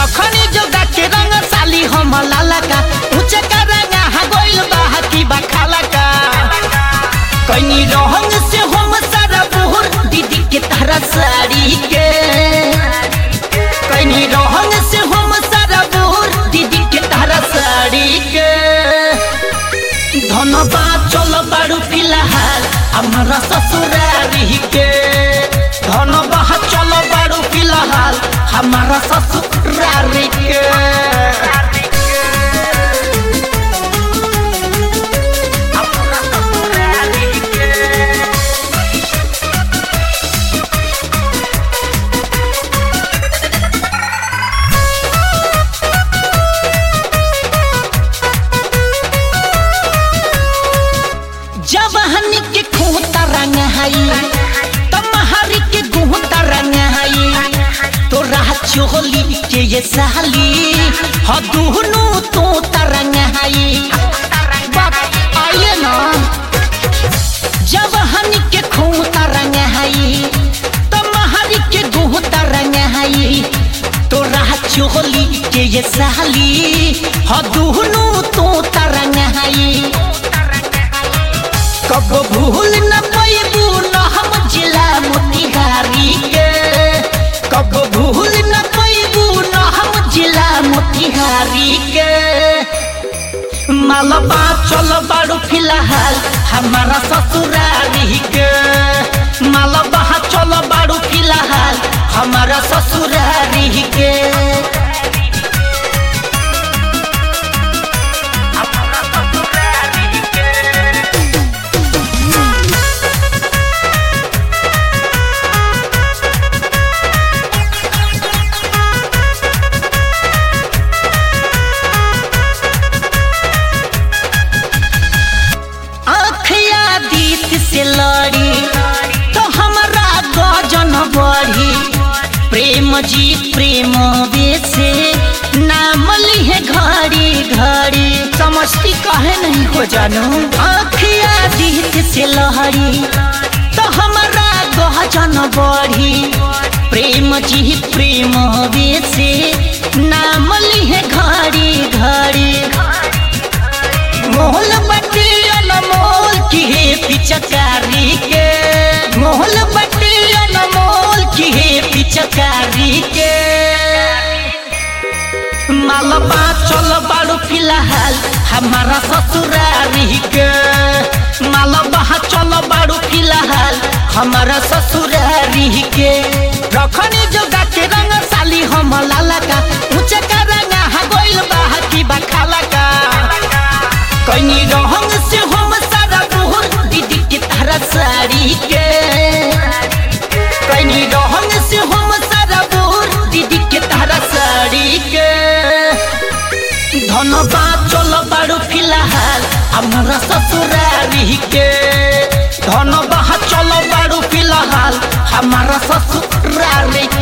रखनी जोगा के रंग साली हम लाला का ऊंचे का रंगा हा गोइल बाहा की बखाला का कनी रहंग से हम सारा बुहर दीदी के तारा साड़ी के कनी रहंग से हम सारा बुहर दीदी के तारा साड़ी के धनबाद चल बारू फिलहाल हमारा ससुरारी के धनबाद चल बारू फिलहाल हमारा ससुरारी के जब हनी के खूंता रंग हई तमहरी के गुहता रंग हई तो राह चोली के ये साली ह दुहनु तो तरंग हई बात आइए ना जब हनी के खूंता रंग हई तमहरी के गुहता रंग हई तो राह चोली के ये साली ह दुहनु तो तरंग हई कब भूल न पैबू न हम जिला मोतिहारी के कब भूल न पैबू न हम जिला मोतिहारी के मालबा चल बारू फिलहाल हमारा ससुरारी के मालबा चल बारू फिलहाल हमारा ससुरारी के आँखिया दीत से लड़ी तो हमरा गजन बढ़ी प्रेम जी प्रेम बेसे नाम लिहे घड़ी घड़ी समझती कहे नहीं हो जानू आँखिया दीत से लहरी तो हमरा गजन बढ़ी प्रेम जी प्रेम बेसे नाम लिहे घड़ी घड़ी मोहल बटी अनमोल की है पिचकारी के मोहल बटी अनमोल की है पिचकारी के मालबा चल बारू फिलहाल हमारा ससुरारी के मालबा चल बारू फिलहाल हमारा ससुरारी के रखनी जोगा के रंग साली हम लाला का ऊंचे का रंगा हा गोइल बाहा की बखाला का कनी रहंग से हम सारा बुहर दीदी के तारा साड़ी के कनी रहंग से हम सारा बुहर दीदी के तारा साड़ी के धनबाद चल बारू फिलहाल हमारा ससुरारी के धनबाद चल बारू फिलहाल हमारा ससुरारी